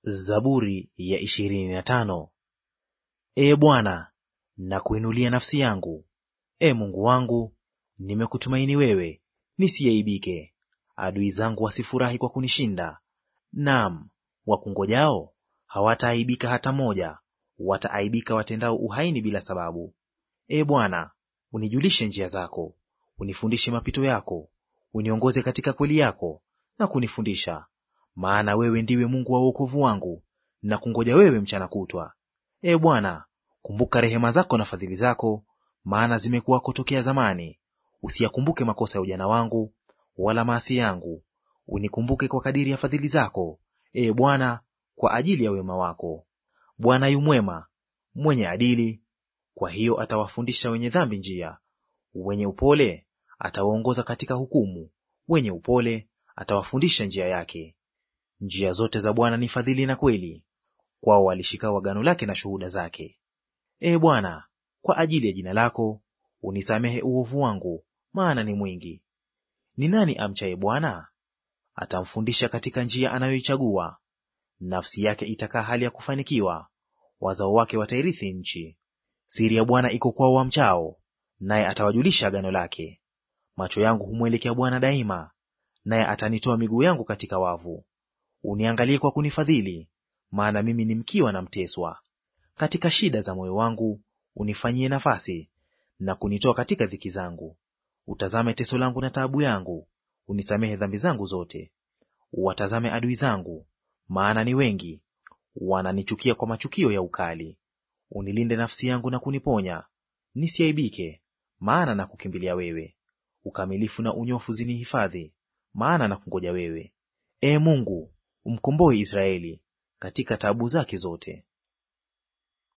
Zaburi ya ishirini na tano. Ee Bwana, nakuinulia nafsi yangu; Ee Mungu wangu, nimekutumaini wewe, nisiaibike. Adui zangu wasifurahi kwa kunishinda; naam, wakungojao hawataaibika hata moja; wataaibika watendao uhaini bila sababu. Ee Bwana, unijulishe njia zako, unifundishe mapito yako, uniongoze katika kweli yako na kunifundisha. Maana wewe ndiwe Mungu wa wokovu wangu, na kungoja wewe mchana kutwa. Ee Bwana, kumbuka rehema zako na fadhili zako, maana zimekuwako tokea zamani. Usiyakumbuke makosa ya ujana wangu, wala maasi yangu. Unikumbuke kwa kadiri ya fadhili zako, Ee Bwana, kwa ajili ya wema wako. Bwana yu mwema, mwenye adili, kwa hiyo atawafundisha wenye dhambi njia. Wenye upole atawaongoza katika hukumu, wenye upole atawafundisha njia yake. Njia zote za Bwana ni fadhili na kweli, kwao walishikao agano lake na shuhuda zake. Ee Bwana, kwa ajili ya jina lako unisamehe uovu wangu, maana ni mwingi. Ni nani amchaye Bwana? Atamfundisha katika njia anayoichagua. Nafsi yake itakaa hali ya kufanikiwa, wazao wake watairithi nchi. Siri ya Bwana iko kwao wamchao, naye atawajulisha agano lake. Macho yangu humwelekea Bwana daima, naye atanitoa miguu yangu katika wavu. Uniangalie kwa kunifadhili, maana mimi ni mkiwa na mteswa. Katika shida za moyo wangu unifanyie nafasi, na kunitoa katika dhiki zangu. Utazame teso langu na taabu yangu, unisamehe dhambi zangu zote. Uwatazame adui zangu, maana ni wengi, wananichukia kwa machukio ya ukali. Unilinde nafsi yangu na kuniponya, nisiaibike, maana na kukimbilia wewe. Ukamilifu na unyofu zinihifadhi, maana na kungoja wewe. Ee Mungu, umkomboe Israeli katika taabu zake zote.